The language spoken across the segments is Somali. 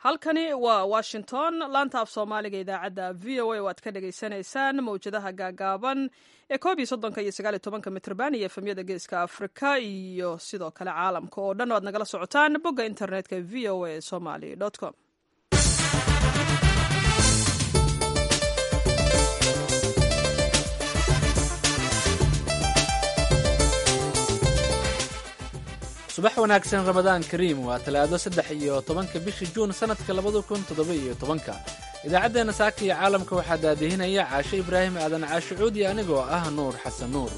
halkani waa washington laanta af soomaaliga idaacadda v o a oo aad ka dhagaysanaysaan mawjadaha gaagaaban ee koob iyo soddonka iyo sagaal iyo tobanka mitrban iyo efemyada geeska afrika iyo sidoo kale caalamka oo dhan o aad nagala socotaan bogga internetka v o a somaly com subax wanaagsan ramadaan kariim waa talaado saddex iyo tobanka bisha juun sannadka labada kun toddoba iyo tobanka idaacaddeenna saaka iyo caalamka waxaa daadihinaya caashe ibraahim aadan caashe cuudi anigoo ah nuur xasan nuur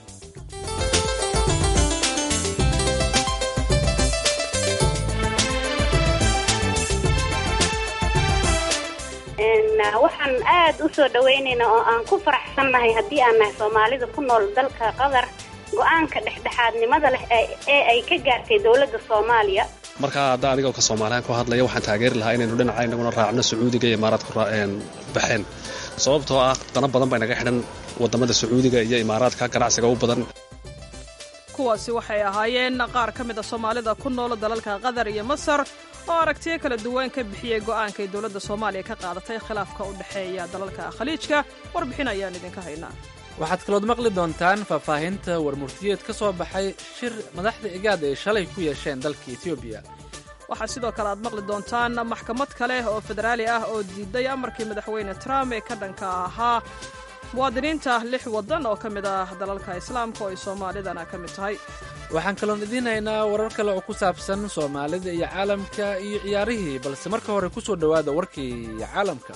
waxaan aad u soo dhawaynaynaa oo aan ku faraxsannahay haddii aan nahay soomaalida ku nool dalka qatar go-aanka dhexdhexaadnimada leh ee ay ka gaartay dowladda soomaaliya markaa hadda anigoo ka soomaaliyan ku hadlaya waxaan taageeri lahaa inaynu dhinaca inaguna raacno sacuudiga iyo imaaraadku baxeen sababtoo ah dana badan baa inaga xidhan waddamada sacuudiga iyo imaaraadka ganacsiga u badan kuwaasi waxay ahaayeen qaar ka mid a soomaalida ku nool dalalka qatar iyo masar oo aragtiyo kala duwan ka bixiyey go'aankay dowladda soomaaliya ka qaadatay khilaafka u dhexeeya dalalka khaliijka warbixin ayaan idinka haynaa waxaad kalood maqli doontaan faahfaahinta warmurtiyeed ka soo baxay shir madaxda igaad ay shalay ku yeesheen dalka etoobiya waxaa sidoo kale aad maqli doontaan maxkamad kale oo federaali ah oo diiday amarkii madaxweyne trump ee ka dhanka ahaa muwaadiniinta lix waddan oo ka mid ah dalalka islaamka oo ay soomaalidana ka mid tahay waxaan kaloon idiin haynaa warar kale oo ku saabsan soomaalida iyo caalamka iyo ciyaarihii balse marka hore ku soo dhowaada warkii caalamka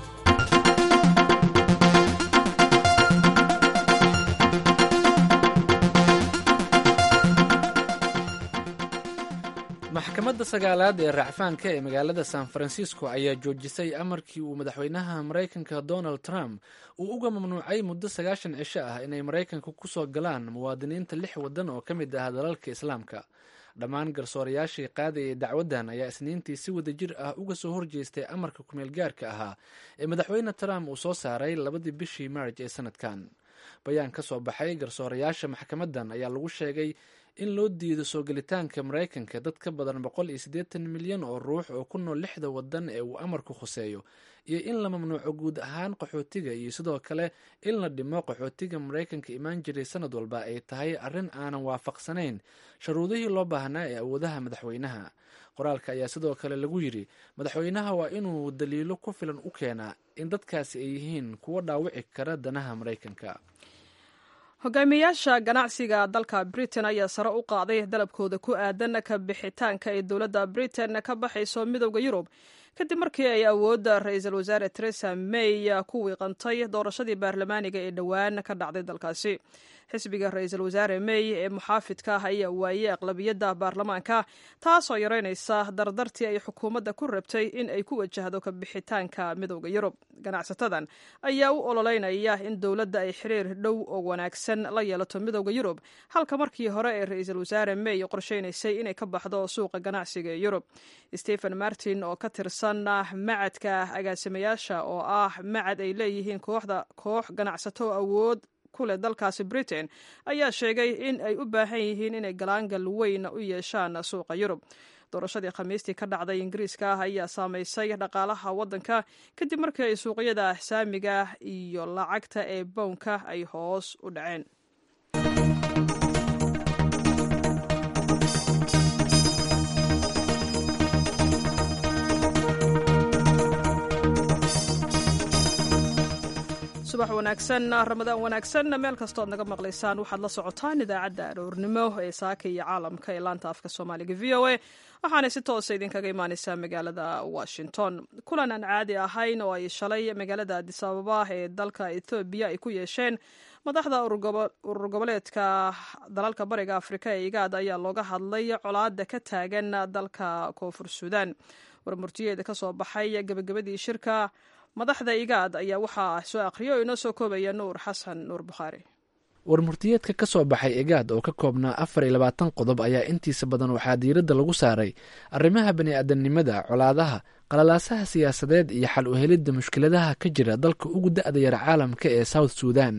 maxkamadda sagaalaad ee raacfaanka ee magaalada san francisco ayaa joojisay amarkii uu madaxweynaha maraykanka donald trump uu uga mamnuucay muddo sagaashan cisho ah inay maraykanka ku soo galaan muwaadiniinta lix waddan oo ka mid ah dalalka islaamka dhammaan garsoorayaashii qaadayay dacwaddan ayaa isniintii si wadajir ah uga soo horjeestay amarka kumeel gaarka ahaa ee madaxweyne trump uu soo saaray labadii bishii maarj ee sanadkan bayaan ka soo baxay garsoorayaasha maxkamaddan ayaa lagu sheegay in loo diido soo gelitaanka maraykanka dad ka badan boqol iyo siddeetan milyan oo ruux oo ku nool lixda waddan ee uu amarku khuseeyo iyo in la mamnuuco guud ahaan qaxootiga iyo sidoo kale in la dhimo qaxootiga maraykanka imaan jiray sanad walba ay tahay arrin aanan waafaqsanayn sharuudihii loo baahnaa ee awoodaha madaxweynaha qoraalka ayaa sidoo kale lagu yidhi madaxweynaha waa inuu daliilo ku filan u keenaa in dadkaasi ay yihiin kuwo dhaawici kara danaha maraykanka hogaamiyayaasha ganacsiga dalka britain ayaa sare u qaaday dalabkooda ku aadan ka bixitaanka ay dowladda britain ka baxayso midowda yurub kadib markii ay awoodda ra-iisul wasaare teresa may ku wiiqantay doorashadii baarlamaaniga ee dhowaan ka dhacday dalkaasi xisbiga ra-iisul wasaare may ee muxaafidka ah ayaa waayey aqlabiyadda baarlamaanka taasoo yaraynaysa dardartii ay xukuumadda ku rabtay in ay ku wajahdo ka bixitaanka midowda yurub ganacsatadan ayaa u ololeynaya in dowladda ay xiriir dhow oo wanaagsan la yeelato midowda yurub halka markii hore ee ra-iisul wasaare may qorsheynaysay inay ka baxdo suuqa ganacsiga ee yurub stephen martin oo ka tirsan macadka agaasimayaasha oo ah macad ay leeyihiin kooxda koox ganacsato awood kuleh dalkaasi britain ayaa sheegay in ay u baahan yihiin inay galaangal weyn u yeeshaan suuqa yurub doorashadii khamiistii ka dhacday ingiriiska ah ayaa saameysay dhaqaalaha waddanka kadib markii ay suuqyada saamiga iyo lacagta ee bownka ay hoos u dhaceen subax wanaagsan ramadaan wanaagsan meel kastood naga maqlaysaan waxaad la socotaan idaacadda aroornimo ee saaka iyo caalamka ee laanta afka soomaaliga v o a waxaanay si toosa idinkaga imaaneysaa magaalada washington kulan aan caadi ahayn oo ay shalay magaalada adis ababa ee dalka ethoobiya ay ku yeesheen madaxda urur goboleedka dalalka bariga afrika ee igaad ayaa looga hadlay colaada ka taagan dalka koonfur suudan warmurtiyeeda ka soo baxay gebagabadii shirka madaxda igaad ayaa waxaa soo akhriya oo inoo soo koobaya nuur xasan nuur bukhaari warmurtiyeedka ka soo baxay egaad oo ka koobnaa afar iyo labaatan qodob ayaa intiisa badan waxaa diiradda lagu saaray arrimaha bani-aadamnimada colaadaha qalalaasaha siyaasadeed iyo xal u helidda mushkiladaha ka jira dalka ugu da-da yar caalamka ee south suudan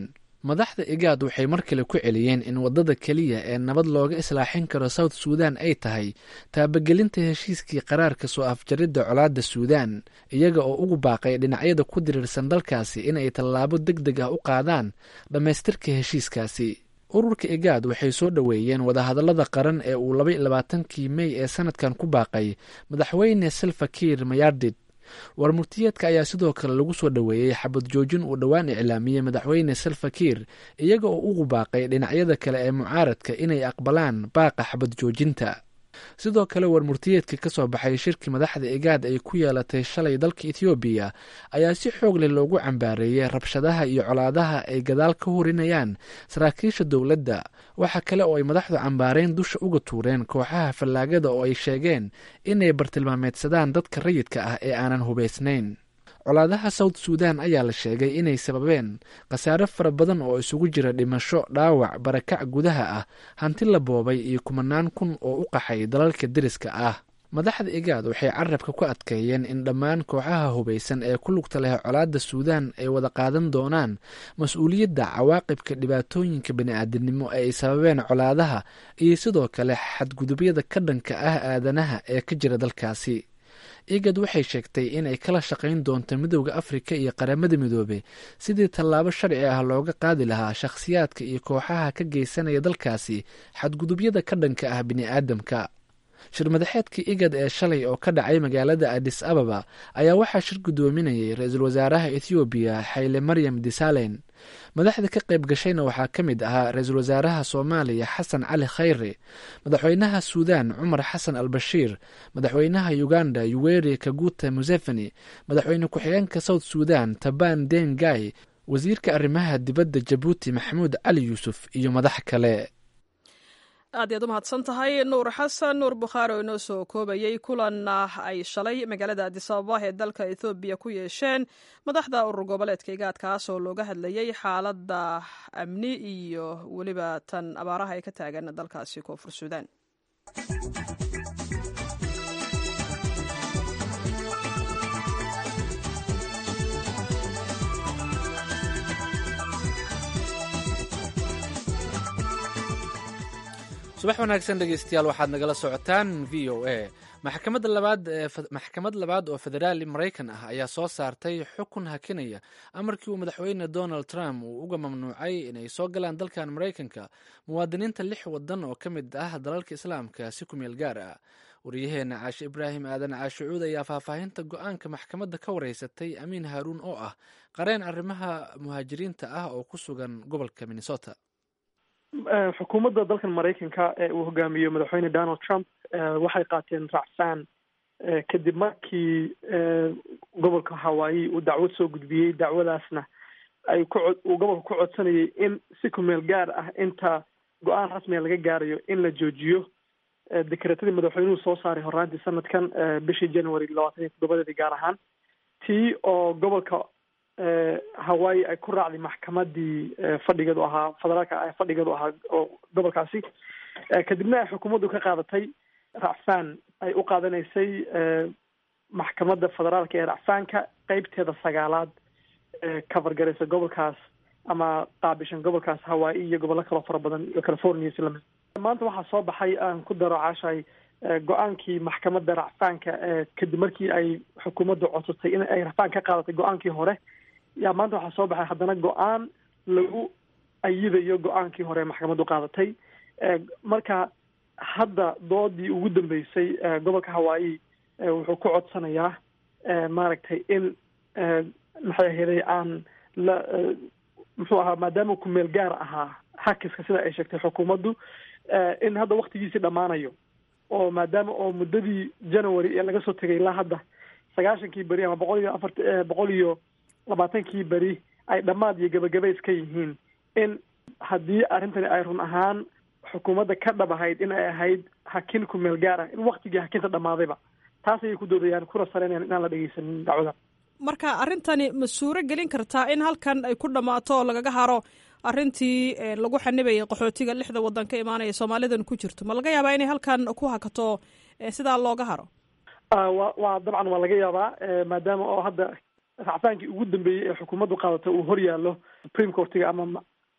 madaxda igaad waxay mar kale ku celiyeen in waddada keliya ee nabad looga islaaxin karo south suudan ay tahay taabagelinta heshiiskii qaraarka soo afjaridda colaadda suudan iyaga oo ugu baaqay dhinacyada ku diriirsan dalkaasi inay tallaabo deg deg ah u qaadaan dhammaystirka heshiiskaasi ururka igaad waxay soo dhoweeyeen wadahadallada qaran ee uu laba iyo labaatankii mey ee sanadkan ku baaqay madaxweyne salfakiir mayardid warmurtiyeedka ayaa sidoo kale lagu soo dhoweeyey xabad joojin uu dhowaan iclaamiyey madaxweyne salfakiir iyaga oo ugu baaqay dhinacyada kale ee mucaaradka inay aqbalaan baaqa xabad joojinta sidoo kale warmurtiyeedka ka soo baxay shirkii madaxda igaad ay ku yeelatay shalay dalka ethoobiya ayaa si xoog leh loogu cambaareeyey rabshadaha iyo colaadaha ay gadaal ka horinayaan saraakiisha dowladda waxa kale oo ay madaxdu cambaareen dusha uga tuureen kooxaha fallaagada oo ay sheegeen inay bartilmaameedsadaan dadka rayidka ah ee aanan hubaysnayn colaadaha south suudan ayaa la sheegay inay sababeen khasaare fara badan oo isugu jira dhimasho dhaawac barakac gudaha ah hanti la boobay iyo kumanaan kun oo u qaxay dalalka deriska ah madaxda igaad waxay carabka ku adkeeyeen in dhammaan kooxaha hubaysan ee ku lugta leh colaadda suudan ay wada qaadan doonaan mas-uuliyadda cawaaqibka dhibaatooyinka bani-aadamnimo ee ay sababeen colaadaha iyo sidoo kale xadgudubyada ka dhanka ah aadanaha ee ka jira dalkaasi igad waxay sheegtay inay kala shaqayn doonto midowda afrika iyo qaramada midoobe sidii tallaabo sharci ah looga qaadi lahaa shakhsiyaadka iyo kooxaha ka geysanaya dalkaasi xadgudubyada ka dhanka ah bini'aadamka shirmadaxeedka igad ee shalay oo ka dhacay magaalada adis ababa ayaa waxaa shir guddoominayay ra-iisul wasaaraha ethoobiya xayle maryam disalen madaxda ka qayb gashayna waxaa ka mid ahaa ra-iisul wasaaraha soomaaliya xasan cali khayre madaxweynaha suudan cumar xasan al bashiir madaxweynaha uganda yuweri kaguta museveni madaxweyne ku-xigeenka south suudan taban dengay wasiirka arrimaha dibadda jabuuti maxamuud cali yuusuf iyo madax kale aad iyaad u mahadsan tahay nuur xasan nuur bukhaari oo inoo soo koobayey kulanna ay shalay magaalada adisababa ee dalka ethoobiya ku yeesheen madaxda urur goboleedka igaadkaas oo looga hadlayey xaaladda amni iyo weliba tan abaaraha ay ka taagan dalkaasi koonfur suudan subax wanaagsan dhegeystayaal waxaad nagala socotaan v o a maxkamadda labaad maxkamad labaad oo federaali maraykan ah ayaa soo saartay xukun hakinaya amarkii uu madaxweyne donald trump uu uga mamnuucay inay soo galaan dalkan maraykanka muwaadiniinta lix wadan oo ka mid ah dalalka islaamka si ku meel gaar ah waryaheena caashe ibraahim aadan caashicuud ayaa faahfaahinta go-aanka maxkamadda ka wareysatay amiin haaruun oo ah qareen arrimaha muhaajiriinta ah oo ku sugan gobolka minnesota xukuumadda dalkan maraykanka ee uu hogaamiyo madaxweyne donald trump waxay qaateen racfaan kadib markii gobolka hawaii uu dacwad soo gudbiyey dacwadaasna ay ku uu gobolka ku codsanayay in si kumeel gaar ah inta go-aan rasmiga laga gaarayo in la joojiyo dekretadii madaxweynuhu soo saaray horaantii sanadkan bishii january labaatan iyo toddobadeedii gaar ahaan tii oo gobolka hawaii ay ku raacday maxkamadii fadhigeedu ahaa federaalka fadhigeedu ahaa oo gobolkaasi kadibna ay xukuumaddu ka qaadatay racfaan ay u qaadanaysay maxkamadda federaalka ee racfaanka qeybteeda sagaalaad ee kafargaraysa gobolkaas ama qaabishan gobolkaas hawaii iyo gobollo kaloo fara badan iyo california islamid maanta waxaa soo baxay aan ku daro caashay go-aankii maxkamadda racfaanka kadib markii ay xukuumaddu codsatay in ay racfaan ka qaadatay go-aankii hore yaa maanta waxaa soo baxay haddana go-aan lagu ayidayo go-aankii hore maxkamaddu qaadatay marka hadda doodii ugu dambeysay gobolka hawaii wuxuu ku codsanayaa maaragtay in maxay ahaday aan la muxuu ahaa maadaama kumeel gaar ahaa xakiska sida ay sheegtay xukuumaddu in hadda waktigiisii dhammaanayo oo maadaama oo muddadii january ee laga soo tegay ilaa hadda sagaashankii beri ama boqol iyo afart boqol iyo labaatankii beri ay dhammaad iyo gabagabays ka yihiin in haddii arrintani ay run ahaan xukuumadda ka dhab ahayd in ay ahayd hakin ku meel gaar ah in waktigii hakinta dhammaadayba taas ayay ku doodayaan kuna saleynayaan inaan la dhegeysanin dacwada marka arrintani ma suuro gelin kartaa in halkan ay ku dhammaato oo lagaga haro arrintii lagu xanibayay qaxootiga lixda waddan ka imaanaya soomaalidan ku jirto ma laga yaabaa inay halkan ku hakato sidaa looga haro wa waa dabcan waa laga yaabaa maadaama oo hadda racfaankii ugu dambeeyey ee xukuumaddu qaadata uu hor yaallo supreme courtiga ama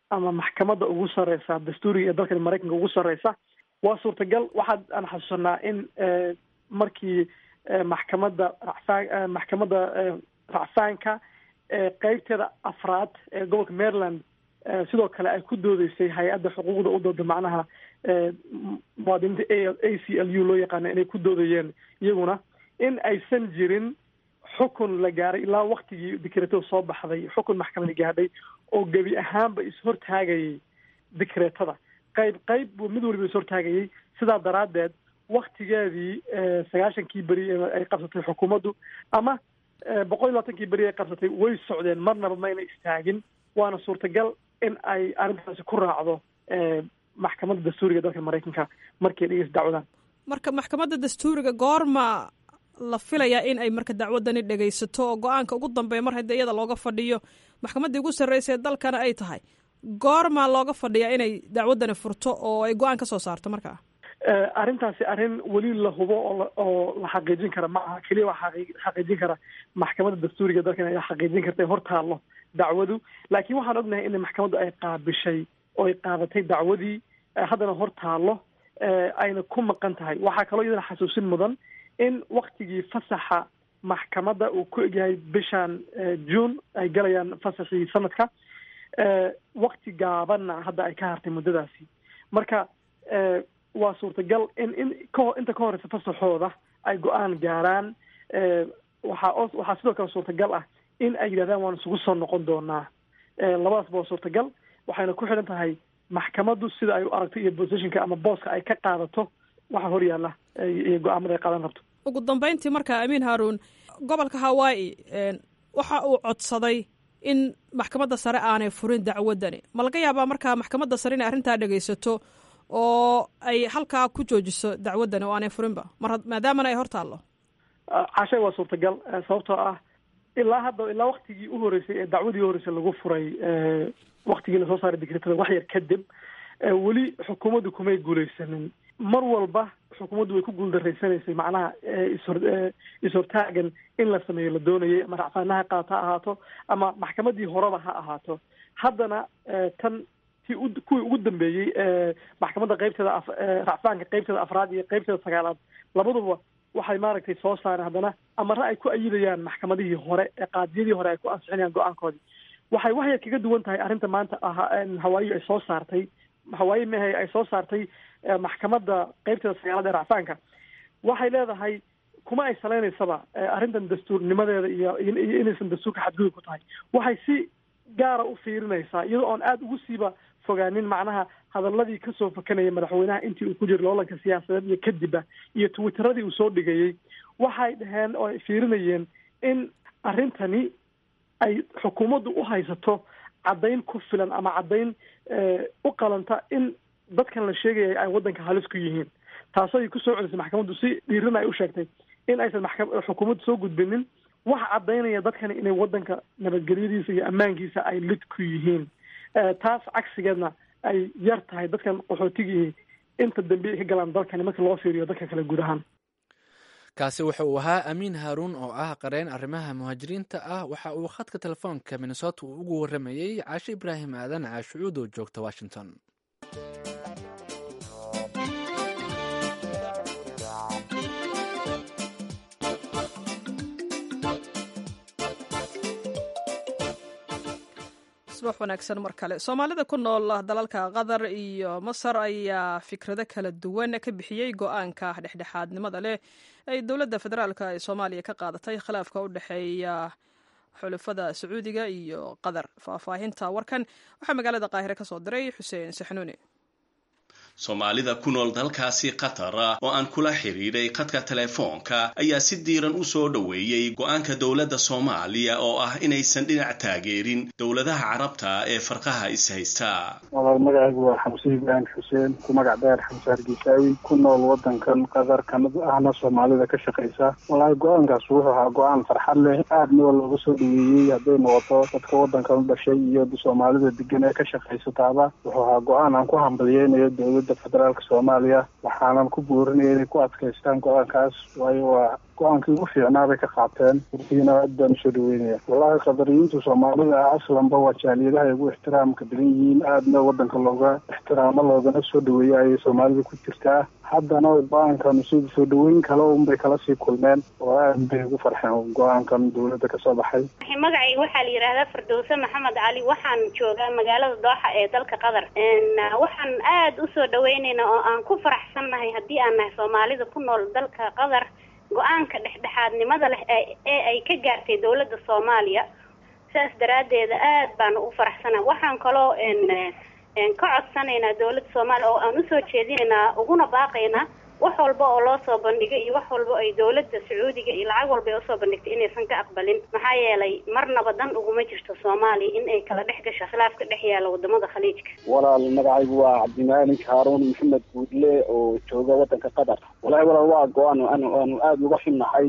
ama maxkamadda ugu sareysa dastuuriga ee dalkan maraykanka ugu sareysa waa suurtagal waxaad aan xasuusanaa in markii maxkamadda racfaan maxkamadda racfaanka qeybteeda afraad ee gobolka maryland sidoo kale ay ku doodeysay hay-adda xuquuqda u dooda macnaha muwaadiniinta a c l u loo yaqaana inay ku doodayeen iyaguna in aysan jirin xukun la gaaray ilaa waktigii dikreetada soo baxday xukun maxkamadi gaadhay oo gebi ahaanba ishortaagayay dikreetada qayb qayb buu mid waliba ishortaagayay sidaa daraaddeed waktigeedii sagaashankii beri ay qabsatay xukuumaddu ama boqol iyo labaatankii beri ay qabsatay way socdeen marnaba mayna istaagin waana suurtagal in ay arrintaasi ku raacdo maxkamadda dastuuriga dalka maraykanka markay dhegeysa dacwadaan marka maxkamadda dastuuriga goorma la filayaa in ay marka dacwadani dhegaysato oo go-aanka ugu dambeeya mar haddii iyada looga fadhiyo maxkamaddii ugu sarreysa ee dalkana ay tahay goormaa looga fadhiyaa inay dacwaddani furto oo ay go-aan ka soo saarto markaa arrintaasi arrin weli la hubo oo oo la xaqiijin kara ma aha keliya waa xaqiijin kara maxkamadda dastuuriga dalkan ay xaqiijin karta hor taallo dacwadu laakiin waxaan ognahay in maxkamaddu ay qaabishay oo ay qaadatay dacwadii haddana hor taallo ayna ku maqan tahay waxaa kaloo iyadana xasuusin mudan in waktigii fasaxa maxkamadda uu ku egyahay bishan june ay galayaan fasaxii sanadka wakti gaabanna hadda ay ka hartay muddadaasi marka waa suurtagal in in ka inta ka horeysa fasaxooda ay go-aan gaaraan waxaa o waxaa sidoo kale suurtagal ah in ay yidhahdaan waan isugu soo noqon doonaa labadaasba waa suurtagal waxayna ku xidhan tahay maxkamaddu sida ay u aragto iyo positionka ama booska ay ka qaadato waxa hor yaalla iyo go-aamada ay qaadan rabto ugu dambeyntii marka amiin haruun gobolka hawaii waxa uu codsaday in maxkamadda sare aanay furin dacwaddani ma laga yaabaa markaa maxkamadda sare inay arrintaa dhegaysato oo ay halkaa ku joojiso dacwaddani oo aanay furinba mar maadaamana ay hor taallo cashay waa suurtagal sababtoo ah ilaa hadda ilaa waktigii u horeysay ee dacwadii u horeysay lagu furay waktigii lasoo saaray digreetada wax yar kadib weli xukuumaddu kumay guuleysanin mar walba xukuumaddu way ku guuldareysanaysay macnaha ishor is-hortaagan in la sameeyo la doonayay ama racfaanaha qaata ha ahaato ama maxkamaddii horeba ha ahaato haddana tan ti u kuwii ugu dambeeyey maxkamadda qeybteeda af racfaanka qeybteeda afraad iyo qeybteeda sagaalaad labaduba waxay maaragtay soo saareen haddana amare ay ku ayidayaan maxkamadihii hore ee qaadiyadii hore ay ku ansixinayaan go-aankoodii waxay waxyar kaga duwan tahay arrinta maanta hawaayi ay soo saartay hawaayi mehe ay soo saartay maxkamadda qeybteeda sagaalaad ee racfaanka waxay leedahay kuma ay saleynaysaba arrintan dastuurnimadeeda iyo iyo inaysan dastuurka xadgudub ku tahay waxay si gaara u fiirinaysaa iyadoo oon aada ugu siiba fogaanin macnaha hadaladii kasoo fakanayay madaxweynaha intii uu ku jiro loolanka siyaasadeed iyo kadibba iyo twitteradii uu soo dhigayey waxay dhaheen oo ay fiirinayeen in arrintani ay xukuumaddu u haysato caddayn ku filan ama caddayn u qalanta in dadkan la sheegaya ay waddanka halis ku yihiin taasoo ay kusoo celisay maxkamaddu si dhiirin ay u sheegtay in aysan maxka xukuumaddu soo gudbinin wax caddaynaya dadkani inay waddanka nabadgelyadiisa iyo ammaankiisa ay lid ku yihiin taas cagsigeedna ay yar tahay dadkan qaxootigii inta dambe ay ka galaan dalkani marka loo fiiriyo dadka kale guud ahaan kaasi wuxa uu ahaa amiin haaruun oo ah qareen arrimaha muhaajiriinta ah waxa uu khadka telefoonka minnesota uu ugu warramayey caashe ibraahim aadan caashucuud oo joogta washington subax wanaagsan mar kale soomaalida ku nool dalalka qatar iyo masar ayaa fikrado kala duwan ka bixiyey go-aanka dhexdhexaadnimada leh ay dowladda federaalk ee soomaaliya ka qaadatay khilaafka u dhexeeya xulafada sacuudiga iyo qatar faahfaahinta warkan waxaa magaalada qaahire ka soo diray xuseen saxnuuni soomaalida ku nool dalkaasi qatar oo aan kula xidhiidhay khadka telefoonka ayaa si diiran u soo dhoweeyey go-aanka dowladda soomaaliya oo ah inaysan dhinac taageerin dowladaha carabta ee farqaha is-haysta walaal magacaygu waa xamse ibraahim xuseen ku magac dheer xamse hargeysaawi ku nool waddankan qatar kamid ahna soomaalida ka shaqaysa wallaahi go-aankaas wuxuu ahaa go-aan farxad leh aadna waa looga soo dhaweeyey hadday noqoto dadka waddankan u dhashay iyo soomaalida degan ee ka shaqaysataaba wuxuu ahaa go-aan aan ku hambaliyeynayo dowlada federaalka soomaaliya waxaanan ku boorinaya inay ku adkaystaan go-aankaas waayo waa go-aankii ugu fiicnaa bay ka qaateen turkigana aad baan usoo dhaweynaya wallahi qadariyiinta soomaalida ah aslanba waa jaaliyadaha ay ugu ixtiraamka badan yihiin aadna wadanka looga ixtiraamo loogana soo dhaweeya ayay soomaalida ku jirtaa haddana go-aankan sida soo dhaweyn kale unbay kala sii kulmeen oo aad bay ugu farxeen go-aankan dawladda kasoo baxay magacayga waxaa la yidhaahdaa firdowse maxamed cali waxaan joogaa magaalada dooxa ee dalka qatar waxaan aada usoo dhaweyneynaa oo aan ku faraxsannahay haddii aan nahay soomaalida ku nool dalka qatar go-aanka dhexdhexaadnimada leh ee ay ka gaartay dawladda soomaaliya sidaas daraaddeeda aad baanu u faraxsanahay waxaan kaloo ka codsanaynaa dawladda soomaaliya oo aan usoo jeedinaynaa uguna baaqaynaa wax walba oo loo soo bandhigay iyo wax walba ay dawladda sacuudiga iyo lacag walba ay usoo bandhigtay inaysan ka aqbalin maxaa yeelay marnaba dan uguma jirto soomaaliya in ay kala dhex gasho khilaaf ka dhex yaala wadamada khaliijka walaal magacaygu waa cabdimaalig haaruun maxamed guudle oo jooga wadanka qatar walahi walaal waa go-aan aanu aanu aada uga xunnahay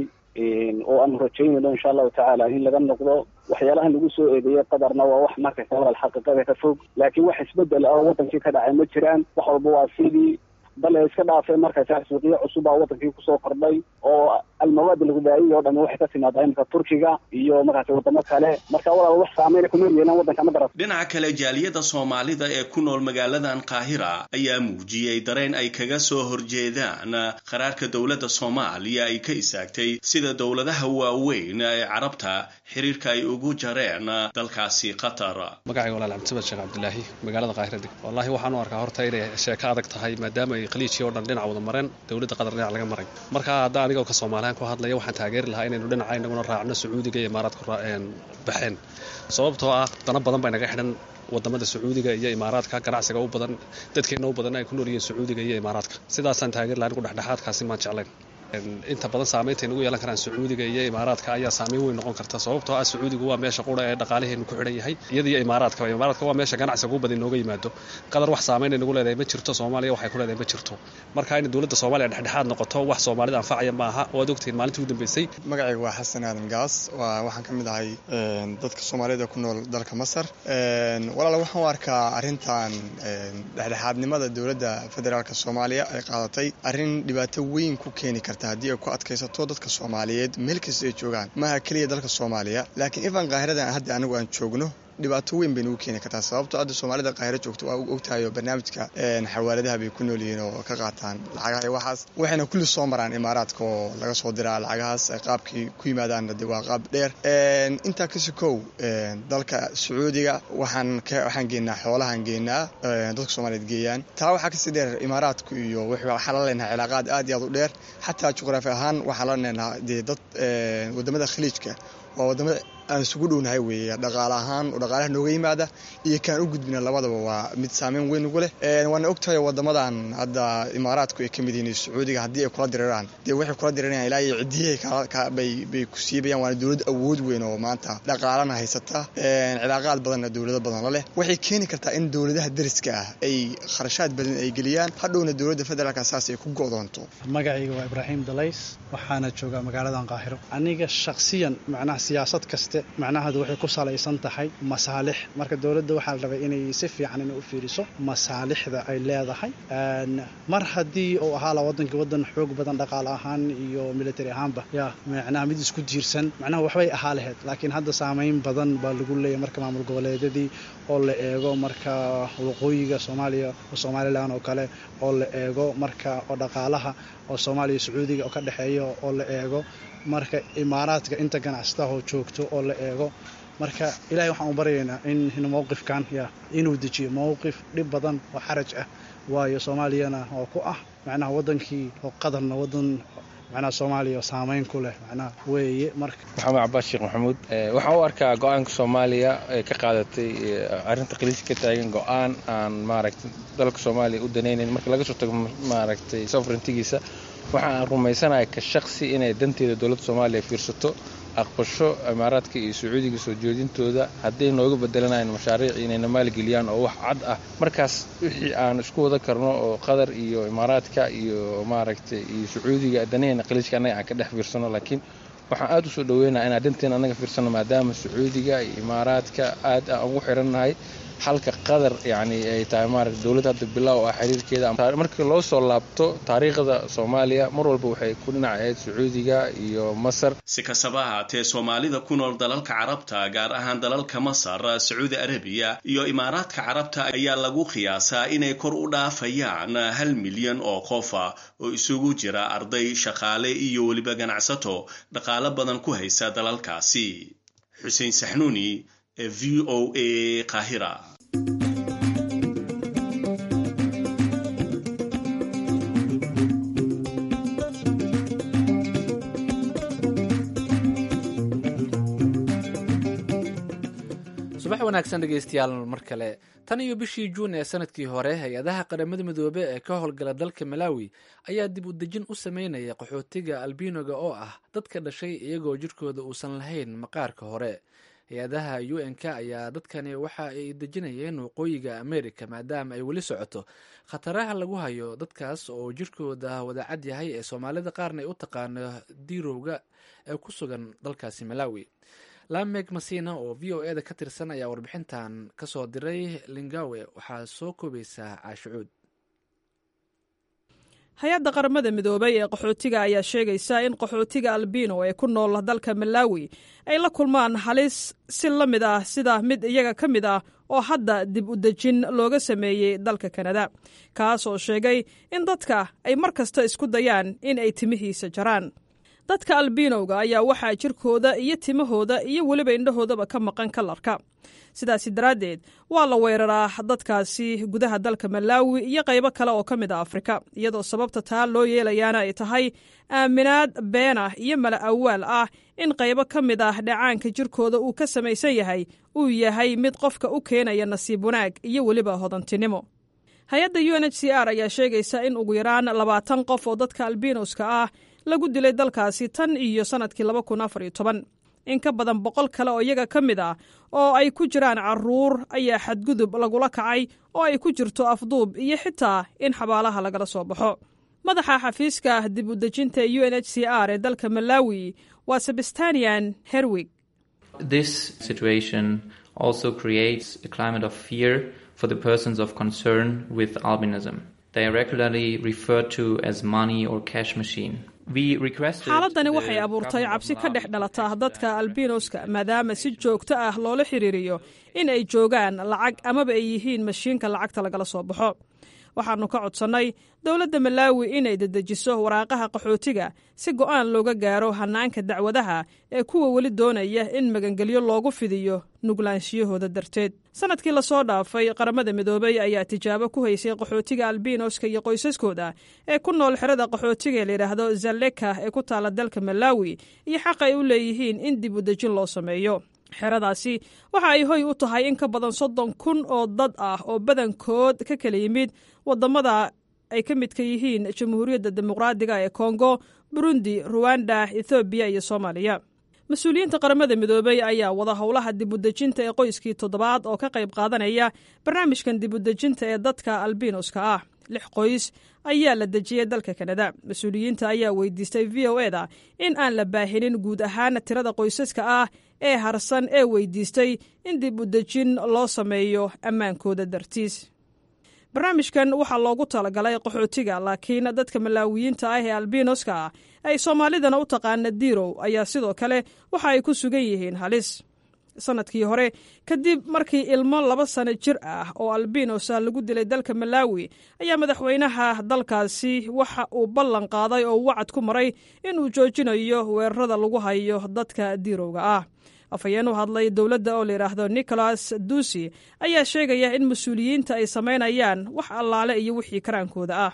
oo aanu rajaynayno insha allahu tacaala in laga noqdo waxyaalahan lagu soo eedeeyey qadarna waa wax markaysa walaal xaqiiqada ka fog laakiin wax isbedel ah oo wadankii ka dhacay ma jiraan wax walba waa sidii bale iska dhaafay markaysa suuqiyo cusub aa wadankii kusoo kordhay oo almawaad alghudaayiya oo dhami waxay ka timaadaa imika turkiga iyo markaasi wadamo kale marka walaal wax saameyna kuma yeelan wadanka ma garat dhinaca kale jaaliyada soomaalida ee ku nool magaaladan qaahira ayaa muujiyey dareen ay kaga soo horjeedaan qaraarka dowladda soomaaliya ay ka istaagtay sida dowladaha waaweyn ee carabta xiriirka ay ugu jareen dalkaasi qatar magacayga walaal cabdisamad sheekh cabdilaahi magaalada qaahira deg wallahi waxaan u arkaa horta inay sheeko adag tahay maadaama ay khaliijkii o dhan dhinac wada mareen dowladda qatar dhinac laga maray marka hadda anigoo ka soomaaliyan ku hadlaya waxaan taageeri lahaa inaynu dhinaca inaguna raacno sacuudiga iyo imaaraadku baxeen sababtoo ah dana badan bay naga xidhan wadamada sacuudiga iyo imaaraadka ganacsiga u badan dadkeena u badan ay ku nool yihiin sacuudiga iyo imaaraadka sidaasaan taageeri lahaa anigu dhexdhexaadkaasi maan jeclayn inta badan saamaynta nagu yeelan karaan sacuudiga iyo imaaraadka ayaa saameyn weyn noqon karta sababtoo ah sacuudigu waa meesha qura ee dhaqaalaheenu ku xidhan yahay iyada iyo imaaraadka imaaraadka waa meesha ganacsiga ugu badan inooga yimaado qadar wax saamayn nagu leedahay ma jirto soomaaliya waxay ku leedahay ma jirto marka in dowladda soomaaliya dhexdhexaad noqoto wax soomaalida anfacaya ma aha waad ogtihiin maalintii ugu dambeysay magacayga waa xasan aadan gaas waxaan ka mid ahay dadka soomaalida ku nool dalka masar walaal waxaan u arkaa arrintan dhexdhexaadnimada dowladda federaalk soomaaliya ay qaadatay arrin dhibaato weyn ku keeni karta haddii ay ku adkaysato dadka soomaaliyeed meel kasta ay joogaan maaha keliya dalka soomaaliya laakiin ifan kaahiradan hadda anigu aan joogno dhibaato weyn bay nagu keeni kartaa sababto hadda soomaalida kaahiro joogto waa ogtahayo barnaamijka xawaaladaha bay ku nool yihiin oo ka qaataan lacagaha iyo waxaas waxayna kulli soo maraan imaaraadka oo laga soo diraa lacagahaas qaabkii ku yimaadaan de waa qaab dheer intaa kasi kow dalka sacuudiga waxaan waxaan geenaa xoolahaan geenaa dadka soomaaliyeed geeyaan taa waxaa kasii dheer imaaraadku iyo waxaa la leenahay cilaaqaad aad iyo aad u dheer xataa juqraafi ahaan waxaa la leenahay dee dad wadamada khaliijka waa wadamada aan isugu dhownahay weeye dhaqaale ahaan oo dhaqaalaha nooga yimaada iyo kaan u gudbina labadaba waa mid saameyn weyn ugu leh waana ogtahay wadamadan hadda imaaraadku ay ka mid yihiin sacuudiga haddii ay kula diriraan dee waxay kula dirirayaan ilaa iyo cidiyahay bay ku siibayaan waana dowlad awood weyn oo maanta dhaqaalana haysata cilaaqaad badanna dowlado badan la leh waxay keeni kartaa in dowladaha dariska ah ay kharashaad badan ay geliyaan hadhowna dowladda federaalka saas ay ku go'doonto magacayga waa ibraahim dalays waxaana joogaa magaaladan qaahiro aniga shakhsiyan macnaha siyaasad kaste macnaheedu waxay ku salaysan tahay masaalix marka dowladda waxaa la rabay inay si fiican inay u fiiriso masaalixda ay leedahay mar haddii uu ahaala waddanka waddan xoog badan dhaqaale ahaan iyo military ahaanba ya macnaha mid isku tiirsan macnaha waxbay ahaa lahayd laakiin hadda saameyn badan baa lagu leeyahy marka maamul goboleedyadii oo la eego marka waqooyiga soomaaliya somalilan oo kale oo la eego marka oo dhaqaalaha oo soomaaliya sacuudiga oo ka dhexeeya oo la eego marka imaaraadka inta ganacsatahoo joogto oo la eego marka ilahay waxaan u baryaynaa in mowqifkan ya inuu dejiyo mowqif dhib badan oo xaraj ah waayo soomaaliyana oo ku ah macnaha waddankii oo qadarna waddan macnaha soomaaliya saameyn ku leh macnaha weeye marka maxamed cabaas sheekh maxamuud waxaan u arkaa go-aanka soomaaliya ee ka qaadatay arrinta khaliijka ka taagan go-aan aan maaragtay dalka soomaaliya u danaynayn marka laga soo tago maaragtay sovereigntigiisa waxa aan rumaysanahay ka shaqsi inay danteeda dowladda soomaaliya fiirsato aqbasho imaaraadka iyo sacuudiga soo jeedintooda hadday nooga bedelanayaan mashaariic inayna maalgeliyaan oo wax cad ah markaas wixii aan isku wada karno oo qatar iyo imaaraadka iyo maaragtay iyo sacuudiga danaheenna khaliijka annaga aan ka dhex fiirsano laakiin waxaan aada usoo dhaweynaa inaan danteena annaga fiirsano maadaama sacuudiga iyo imaaraadka aad aan ugu xirannahay halka qatar yani ay tahay maarata dowladda hadda bilow ah xiriirkeeda markii loo soo laabto taariikhda soomaaliya mar walba waxay ku dhinac ahayd sacuudiga iyo masar si kastaba ahaatee soomaalida ku nool dalalka carabta gaar ahaan dalalka masar sacuudi arabiya iyo imaaraadka carabta ayaa lagu qiyaasaa inay kor u dhaafayaan hal milyan oo qofa oo isugu jira arday shaqaale iyo weliba ganacsato dhaqaalo badan ku haysa dalalkaasi xuseen saxnuuni v o a qahira subax wanaagsan dhegeystayaal mar kale tan iyo bishii juun ee sanadkii hore hay-adaha qaramada midoobe ee ka howlgala dalka malawi ayaa dib u dejin u sameynaya qaxootiga albinoga oo ah dadka dhashay iyagoo jirkooda uusan lahayn maqaarka hore hay-adaha u n k ayaa dadkani waxa ay dejinayeen waqooyiga america maadaama ay weli socoto khataraha lagu hayo dadkaas oo jirkooda wadacad yahay ee soomaalida qaarna ay u taqaano diirowga ee ku sugan dalkaasi malawi lamek masina oo v o eda ka tirsan ayaa warbixintan kasoo diray lingawe waxaa soo koobaysaa caashicuud hay-adda qaramada midoobay ee qaxootiga ayaa sheegaysa in qaxootiga albino ee ku nool dalka malawi ay la kulmaan halis si la mid ah sida mid iyaga ka mid ah oo hadda dib u dejin looga sameeyey dalka kanada kaas oo sheegay in dadka ay mar kasta isku dayaan in ay timihiisa jaraan dadka albinowga ayaa waxaa jirkooda iyo timahooda iyo weliba indhahoodaba ka maqan kalarka sidaasi daraaddeed waa la weeraraa dadkaasi gudaha dalka malaawi iyo qaybo kale oo ka mid a afrika iyadoo sababta taa loo yeelayaana ay tahay aaminaad been ah iyo mala awaal ah in qaybo ka mid ah dhacaanka jirkooda uu ka samaysan yahay uu yahay mid qofka u keenaya nasiib wanaag iyo weliba hodantinimo hay-adda u n h c r ayaa sheegaysa in ugu yaraan labaatan qof oo dadka albinoska ah lagu dilay dalkaasi tan iyo sannadkii laba kun afar iyo toban in ka badan boqol kale oo iyaga ka mid ah oo ay ku jiraan caruur ayaa xadgudub lagula kacay oo ay ku jirto afduub iyo xitaa in xabaalaha lagala soo baxo madaxa xafiiska dib u dejinta u n h c r ee dalka malawi waa sebastanian herwig This situation also creates a climate of fear for the persons of concern with albinism. They are regularly referred to as money or cash machine. xaaladani waxay abuurtay cabsi ka dhex dhalata dadka albinoska maadaama si joogto ah loola xiriiriyo in ay joogaan lacag amaba ay yihiin mashiinka lacagta lagala soo baxo waxaannu ka codsannay dowladda malaawi inay dedejiso waraaqaha qaxootiga si go'aan looga gaaro hannaanka dacwadaha ee kuwa weli doonaya in magangelyo loogu fidiyo nuglaanshiyahooda darteed sannadkii lasoo dhaafay qaramada midoobey ayaa tijaabo ku haysay qaxootiga albinoska iyo qoysaskooda ee ku nool xerada qaxootiga ee layidhaahdo zaleka ee ku taala dalka malaawi iyo xaq ay u leeyihiin in dib u dejin loo sameeyo xeradaasi waxa ay hoy u tahay in ka badan soddon kun oo dad ah oo badankood ka kala yimid waddamada ay ka midka yihiin jamhuuriyadda dimuqraadiga ee kongo burundi ruwanda ethoobiya iyo soomaaliya mas-uuliyiinta qaramada midoobey ayaa wada howlaha dibudejinta ee qoyskii toddobaad oo ka qayb qaadanaya barnaamijkan dibudejinta ee dadka albinoska ah lix qoys ayaa la dejiyey dalka kanada mas-uuliyiinta ayaa weydiistay v o eda in aan la baahinin guud ahaan tirada qoysaska ah ee harsan ee weydiistay in dib u dejin loo sameeyo ammaankooda dartiis barnaamijkan waxaa loogu talagalay qaxootiga laakiin dadka malaawiyiinta ah ee albinoska ah ay soomaalidana u taqaana diirow ayaa sidoo kale waxa ay ku sugan yihiin halis sanadkii hore kadib markii ilmo laba sano jir ah oo albinosa lagu dilay dalka malaawi ayaa madaxweynaha dalkaasi waxa uu ballan qaaday oo wacad ku maray inuu joojinayo weerarada lagu hayo dadka diirowga ah afhayeen u hadlay dowladda oo layidhaahdo nicholas dusi ayaa sheegaya in mas-uuliyiinta ay samaynayaan wax allaale iyo wixii karaankooda ah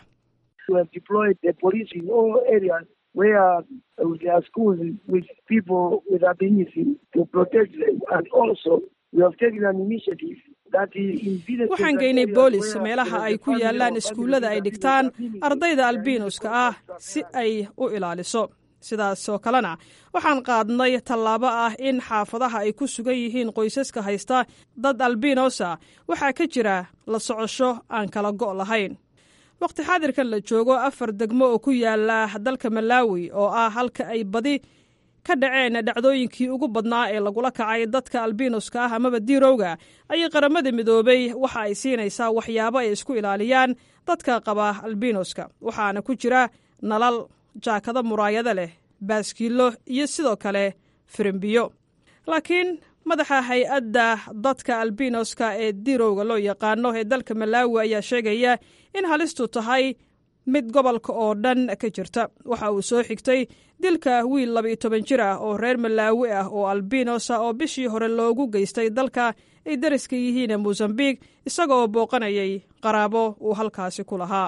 where there are schools with people with albinism to protect them. And also, we have taken an initiative waxaan geynay boolis meelaha ay ku yaalaan iskuullada ay dhigtaan ardayda albinoska ah si ay u ilaaliso sidaasoo kalena waxaan qaadnay tallaabo ah in xaafadaha ay ku sugan yihiin qoysaska haysta dad albinosa waxaa ka jira la socosho aan kala go' lahayn wakhti xaadirkan la joogo afar degmo oo ku yaala dalka malaawi oo ah halka ay badi ka dhaceen dhacdooyinkii ugu badnaa ee lagula kacay dadka albinuska ah amaba diirowga ayay qaramada midoobay waxa ay siinaysaa waxyaabo ay isku ilaaliyaan dadka qaba albinuska waxaana ku jira nalal jaakado muraayado leh baaskiilo iyo sidoo kale firimbiyo laakiin madaxa hay-adda dadka albinoska ee diirowga loo yaqaano ee dalka malaawi ayaa sheegaya in halistu tahay mid gobolka oo dhan ka jirta waxa uu soo xigtay dilka wiil labaiyo toban jir ah oo reer malaawi ah oo albinosa oo bishii hore loogu geystay dalka ay dariska yihiin mosambiq isagoo booqanayay qaraabo uu halkaasi ku lahaa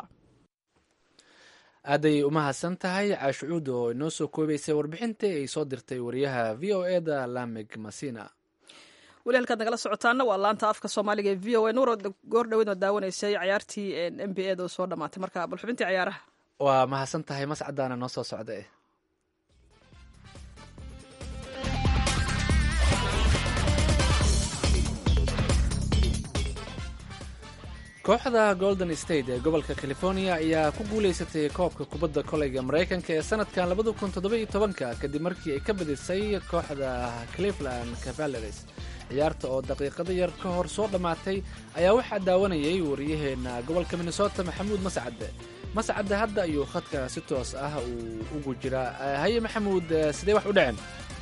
aaday umahadsan tahay caashucuud oo inoo soo koobaysay warbixintii ay soo dirtay wariyaha v o e da lamig masina weli halkaad nagala socotaana waa laanta afka soomaaliga ee v o a nuuro goor dhaweyd oo daawanaysay cayaartii n b a da soo dhamaatay marka bal xubintii cayaaraha waa mahadsan tahay mascadaana noo soo socda eh kooxda golden state ee gobolka california ayaa ku guulaysatay koobka kubadda koleyga maraykanka ee sanadkan labada kun toddoba-iyo tobanka kadib markii ay ka badisay kooxda cleveland cavaleres ciyaarta oo daqiiqado yar ka hor soo dhammaatay ayaa waxaa daawanayay wariyaheena gobolka minnesota maxamuud mascade mascade hadda ayuu khadka si toos ah uu ugu jiraa haye maxamuud sidee wax u dhaceen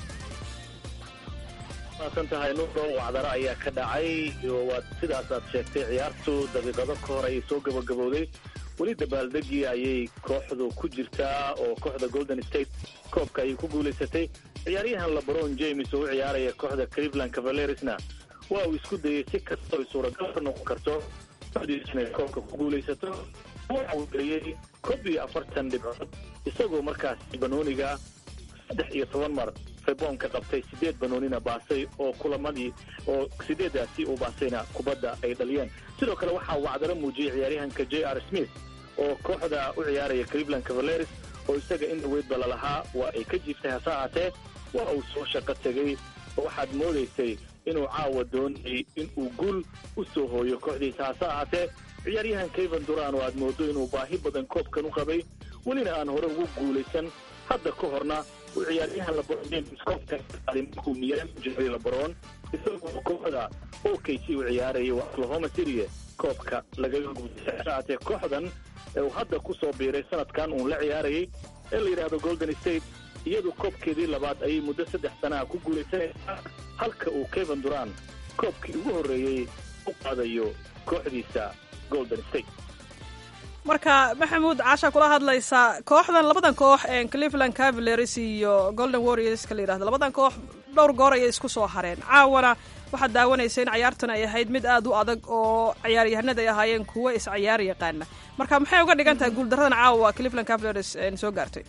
san tahay nuuro wacdaro ayaa ka dhacay waad sidaasaad sheegtay ciyaartu daqiiqado ka hor ayay soo gabagabowday weli dabaaldegii ayay kooxdu ku jirtaa oo kooxda golden state koobka ayay ku guulaysatay ciyaaryahan lebron james oo u ciyaaraya kooxda cleveland cavaleresna waa uu isku dayay si kastoo ay suuragal ka noqon karto kooxdiisu inay koobka ku guulaysato waxa uu geliyey koob iyo afartan dhibcood isagoo markaasi banooniga saddex iyo toban mar reboonka qabtay sideed banoonina baasay oo kulamadii oo sideedaasi uu baasayna kubadda ay dhaliyeen sidoo kale waxaa wacdaro muujiyey ciyaaryahanka j r smith oo kooxda u ciyaaraya cleveland cavaleres oo isaga in dhaweydba lalahaa waa ay ka jiiftay hase ahaatee waa uu soo shaqo tegey oo waxaad moodaysay inuu caawa doonayay inuu guul u soo hooyo kooxdiisa hase ahaatee ciyaaryahan kevan duran oo aad moodo inuu baahi badan koobkan u qabay welina aan hore ugu guulaysan hadda ka horna uu ciyaaryahan lebron james koobka markuu miyaami jiray lebron isagoo kooxda o k c u ciyaarayay waa oklahoma city koobka lagaga guulaystay kooxdan uu hadda ku soo biiray sanadkan uun la ciyaarayay ee la yidhaahdo golden state iyadu koobkeedii labaad ayay muddo saddex sanaha ku guulaysanaysaa halka uu kevan duran koobkii ugu horreeyey u qaadayo kooxdiisa golden state marka maxamuud caasha kula hadlaysaa kooxdan labadan koox cleveland cavaleres iyo golden warriorska la yidhahdo labadan koox dhowr goor ayay isku soo hareen caawana waxaad daawanaysa in ciyaartan ay ahayd mid aad u adag oo ciyaaryahanada ay ahaayeen kuwo isciyaar yaqaana marka maxay uga dhigan tahay guuldaradan caawa cleveland cavaleres soo gaartay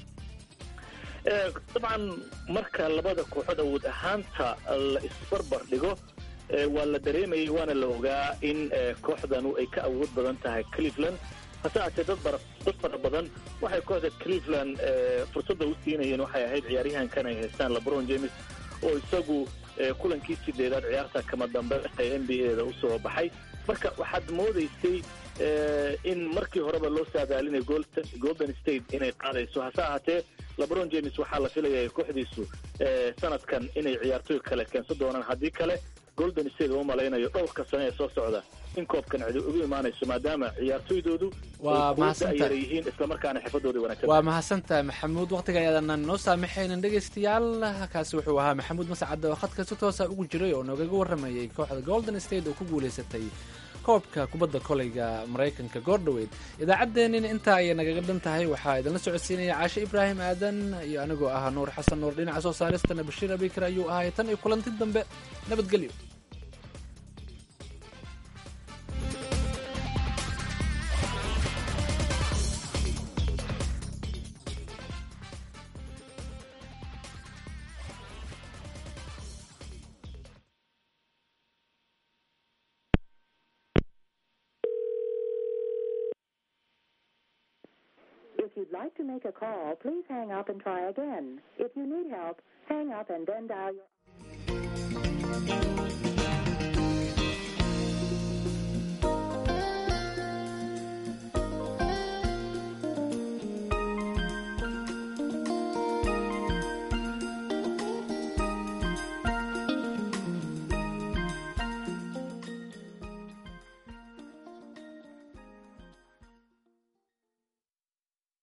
dabcan marka labada kooxood awood ahaanta la isbarbar dhigo waa la dareemayay waana la ogaa in kooxdanu ay ka awood badan tahay cleveland hase aatee dad dad fara badan waxay kooxda cleveland fursadda u siinayeen waxay ahayd ciyaaryahankan ay haystaan lebron james oo isagu kulankii sideedaad ciyaarta kama dambe ee n b a da usoo baxay marka waxaad moodaysay in markii horeba loo saadaalinay golden state inay qaadayso hase ahaatee lebron james waxaa la filaya kooxdiisu sanadkan inay ciyaartooy kale keensan doonaan haddii kale golden state oo malaynayo dhowrka sane ee soo socda in koobkan cidi ugu imaanayso maadaama ciyaartooydoodu waa mahadsantahay ay yihiin islamarkaana xirfadooda wanaagsan waa mahadsantahay maxamuud waqtiga ayaadan noo saamaxaynin dhegaystayaal kaasi wuxuu ahaa maxamuud mascade oo khadka si toosa ugu jiray oo noogaga warramayay kooxda golden state oo ku guulaysatay koobka kubadda koleyga maraykanka goordhoweyd idaacaddeenina intaa ayay nagaga dhan tahay waxaa idinla socodsiinaya caashe ibraahim aadan iyo anigoo ah nuur xasan nuur dhinaca soo saaristana bashiir abikar ayuu ahay tan iyo kulanti dambe nabadgelyo If you'd like to make a call, please hang up and try again. If you need help, hang up and then dial your